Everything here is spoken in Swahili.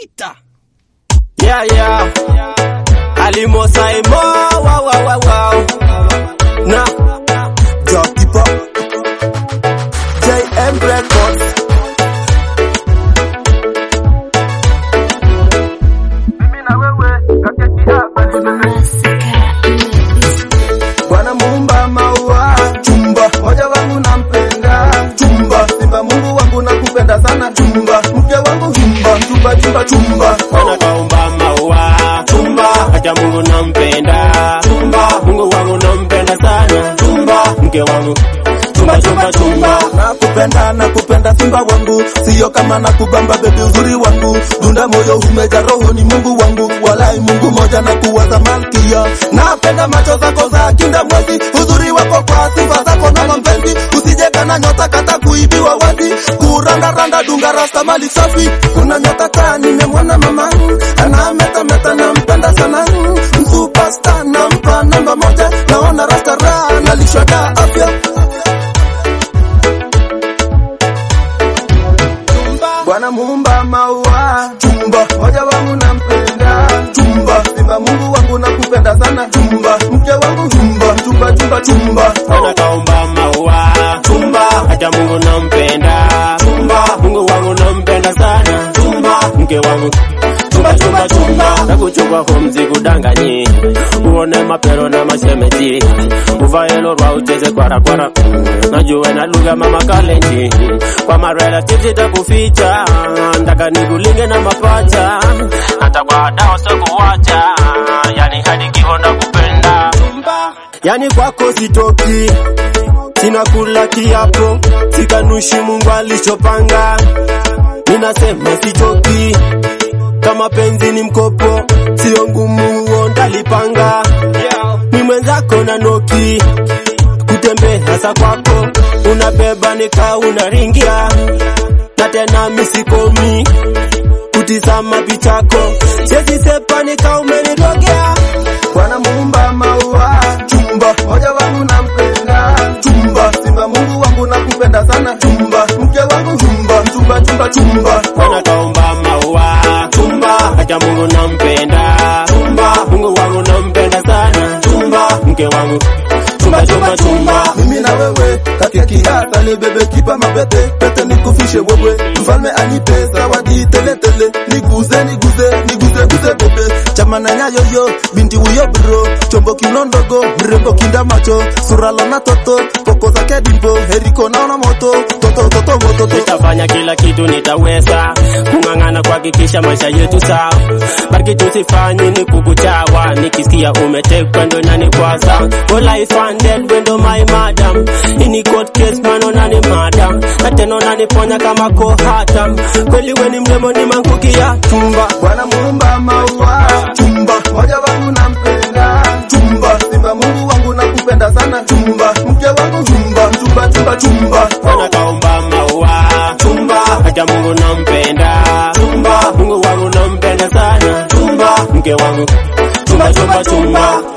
sita. Yeah, yeah. Alimo Saimo, wow, wow, wow, wow. Na Jockey Pop. JM Records. Bwana muumba maua chumba moja wangu nampenda chumba simba Mungu wangu nakupenda sana chumba mke wangu chumba chumba chumba chumba Bwana kaumba maua chumba, hata Mungu nampenda chumba, Mungu wangu nampenda sana chumba, mke wangu chumba chumba chumba, nakupenda nakupenda simba wangu sio kama nakubamba bebi uzuri wangu dunda moyo umeja roho ni Mungu wangu walai Mungu moja na kuwaza malkia napenda macho zako za kinda mwezi uzuri wako kwa sifa zako na mapenzi usijeka na nyota kata kuibiwa wazi kuranda randa dunga rasta mali safi kuna nyota kaa nimemwona mama ana meta meta nampenda sana superstar nampa namba moja naona rasta raha nalishwa da afya Bwana muumba maua chumba moja wangu nampenda chumba simba Mungu wangu nakupenda sana chumba mke wangu chumba chumba chumba chumba Bwana kaumba maua chumba, hata Mungu nampenda chumba, Mungu wangu nampenda sana chumba, mke wangu chumba chumba chumba, nakuchukua homzi kudanganyi, uone mapero na mashemeji, uvae lorwa ucheze kwara kwara, najue na lugha mama kalenji, kwa marelatives itakuficha, ndaka nikulinge na mapacha, hata kwa dao sikuwacha, yani hadi kifo nakupenda yani kwako sitoki sina kula kiapo sikanushi Mungu alichopanga ninasema sichoki kama penzi ni mkopo sio ngumu huo ndalipanga ni mwenzako na noki kutembea hasa kwako unabeba nika unaringia na tena misikomi kutizama pichako siezi sepa nika umenirogea Bwana muumba maua chumba moja wangu nampenda chumba simba Mungu wangu nakupenda sana chumba mke wangu chumba chumba chumba chumba Bwana kaumba maua chumba, hata Mungu nampenda chumba, Mungu wangu nampenda sana chumba, mke wangu chumba chumba chumba. mimi na wewe kakeki hata ni bebe kipa mapete pete nikufishe wewe mfalme anipe zawadi tele tele niguze niguze niguze guze bebe chama na nyayo yo binti huyo bro chombo kiuno ndogo mrembo kinda macho sura lona toto poko zake dimbo heriko naona moto toto toto moto toto Nitafanya kila kitu nitaweza kung'ang'ana kuhakikisha maisha yetu sawa, baki tusifanye ni kukuchawa. Nikisikia umetekwa ndo inanikwaza, well I funded wendo my madam, ini court case man unani madam, na tena unaniponya kama kohatam. Kweli we ni mrembo ni manguki ya chumba Bwana muumba maua chumba moja wangu nampenda chumba simba Mungu wangu nakupenda sana chumba mke wangu chumba chumba chumba chumba Bwana kaumba maua chumba, hata Mungu nampenda chumba, Mungu wangu nampenda sana chumba, mke wangu chumba chumba chumba.